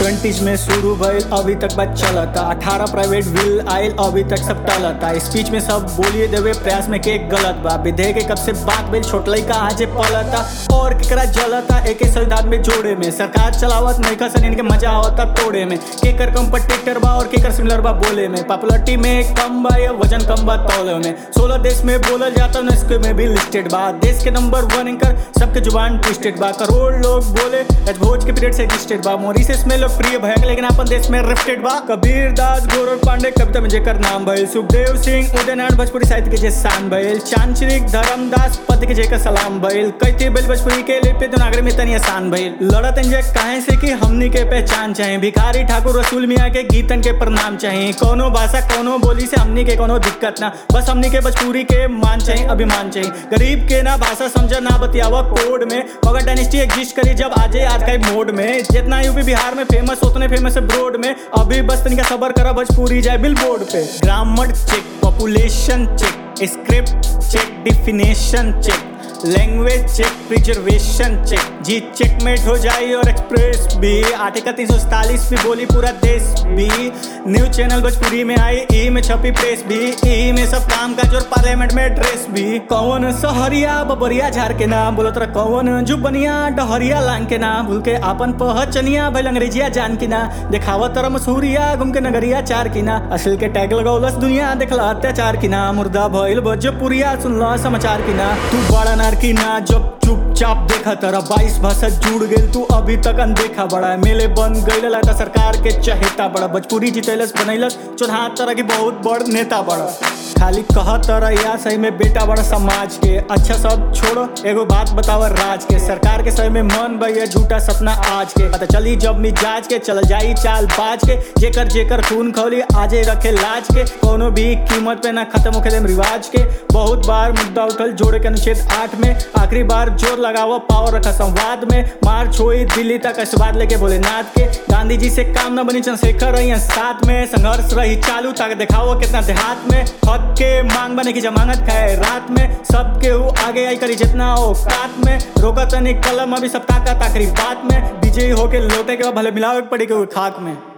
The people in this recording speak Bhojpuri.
ट्वेंटीज में शुरू भइल अभी तक बात चलता अठारह प्राइवेट बिल आयल अभी तक सब टलता स्पीच में सब बोलिए देवे प्रयास में के गलत बा विधेयक के कब से बात बिल छोट लइका आज पलता और केकरा जलता एक संविधान में जोड़े में सरकार चलावत नइका सन इनके मजा आवता तोड़े में केकर कंपटीटर बा और केकर सिमिलर बा बोले में पॉपुलरिटी में कम बा या वजन कम बा तौले में सोलह देश में बोलल जाता न इसके में भी लिस्टेड बा देश के नंबर वन इनकर सबके जुबान ट्विस्टेड बा करोड़ लोग बोले भोज के पीरियड से एग्जिस्टेड बा मॉरिशस में लोकप्रिय भयक लेकिन अपन देश में रिफ्टेड बा कबीर दास गौरव पांडे कविता में जेकर नाम भइल सुखदेव सिंह उदय नारायण भोजपुरी साहित्य के जे शान भइल चांचरिक धर्मदास पद के जेकर सलाम भइल कैथे बिल भोजपुरी के लिपि देवनागरी में तनी आसान भइल लड़त इंजे काहे से कि हमनी के पहचान चाहे भिखारी ठाकुर रसूल मियाँ के गीतन के प्रणाम चाहे कोनो भाषा कोनो बोली से हमनी के कोनो दिक्कत ना बस हमनी के भोजपुरी के मान चाहिए अभिमान चाहिए गरीब के ना भाषा समझ ना बतियावा कोड में मगर डायनेस्टी एग्जिस्ट करी जब आजे आज का मोड में जितना यूपी बिहार में फेमस उतने फेमस है ब्रोड में अभी बस तनिका सबर करा भोजपुरी जाए बिल बोर्ड पे grammar check population check script check definition check language check preservation check जी चेकमेट हो जाए और एक्सप्रेस भी आर्टिकल तीन भी बोली पूरा देश भी न्यूज चैनल भोजपुरी में आई ई में छपी प्रेस भी ई में सब काम काज और पार्लियामेंट में ड्रेस भी कौन सहरिया बबरिया झार के नाम बोलत रहा कौन जुबनिया डहरिया लांग के नाम भूल के आपन पहचनिया भइल अंग्रेजिया जान की ना देखावत तरह मसूरिया घूम के नगरिया चार की ना असल के टैग लगौलस दुनिया देखला अत्याचार की ना मुर्दा भइल भोजपुरिया सुनला समाचार की ना तू बड़ा नार की ना जब चुपचाप देखा तरह बाईस भाषा जुड़ गेल तू अभी तक अनदेखा बड़ा मेले बन गईल लगता सरकार के चहेता बड़ा भोजपुरी जितैलस बनैलस चौदह तरह की बहुत बड़ नेता बड़ा खाली कह तरह या सही में बेटा बड़ा समाज के अच्छा सब छोड़ो एगो बात बतावा राज के सरकार के सही में मन भैया झूठा सपना आज के पता चली जब मिजाज के चल जाई चाल बाज के जेकर जेकर खून खौली आजे रखे लाज के कोनो भी कीमत पे ना खत्म होके देम रिवाज के बहुत बार मुद्दा उठल जोड़े के अनुच्छेद आठ में आखिरी बार जोर लगावा पावर रखा संवाद में मार्च हुई दिल्ली तक आशीर्वाद लेके भोलेनाथ के गांधी जी से काम न बनी चंद्रशेखर रही हैं साथ में संघर्ष रही चालू ताकि दिखाओ कितना देहात में हक के मांग बने की जमानत खाए रात में सबके हु आगे आई करी जितना हो कात में रोका तनी कलम अभी सब ताकत आखिरी बात में विजयी होके लौटे के बाद भले मिलावे पड़ी के खाक में